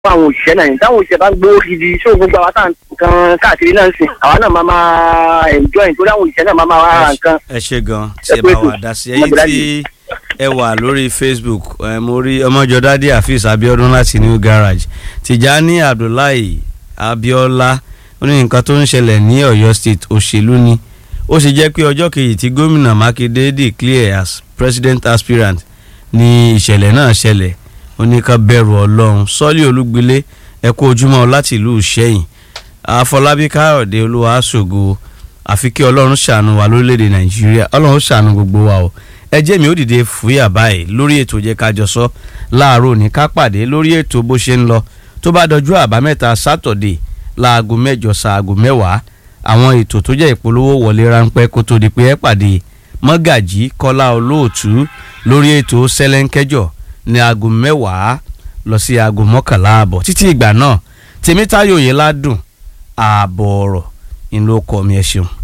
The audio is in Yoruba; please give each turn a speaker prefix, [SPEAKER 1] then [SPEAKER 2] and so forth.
[SPEAKER 1] àwọn òṣìṣẹ́ náà ní táwọn òṣìṣẹ́ bá ń gbówó gidi ṣó gbogbo àwọn tá nǹkan káàkiri náà ń sìn àwa náà máa máa enjoy nítorí àwọn òṣìṣẹ́ náà máa máa ra nǹkan.
[SPEAKER 2] ẹ ṣe gan tí ẹ bá wà dá sí ẹ̀yin tí ẹ wà lórí facebook ẹ mo rí ọmọjọdádé àfíìs abiodun láti new garage tìjání abdullahi abiola ó ní nǹkan tó ń ṣẹlẹ̀ ní ọ̀yọ́ state òṣèlú ni ó sì jẹ́ pé ọjọ́ kejì tí gómìnà mákindé declare as president aspirant ni ìṣẹ̀lẹ̀ náà ṣẹlẹ̀ ó ní ká bẹ̀rù ọlọ́run sọ́lí olúgbilé ẹ kú ojúmọ́ láti ìlú ìṣẹ́yìn àfọlábí káyọ̀dé olúwa ṣògo àfi kí ọlọ́run ṣàánú wa lórílẹ̀‐èdè nàìjíríà ọlọ́run ṣàánú gbogbo wa o ẹ jẹ́ mi ó dìde fúyà báyìí lórí ètò jẹ́ ká jọ sọ láàárọ̀ ní ká pàdé lórí ètò bó ṣe ń lọ tó bá dọjú àbámẹ́ta sátọ̀dé láago mẹ́jọ sáago mẹ́wàá àwọn ètò tó jẹ́ ìpolówó wọlé ráńpẹ́ kó tó di pé ẹ pàdé mọ́gàjí kọ́lá olóòtú lórí ètò sẹ́lẹ̀ńkẹ́jọ ní aago mẹ́wàá lọ sí aago mọ́kànlá àbọ̀ títí ìgbà náà tèmítáyò yẹn ládùn ààbọ̀ ọ̀rọ̀ ìlú ọkọ̀ mi ẹ̀ ṣeun.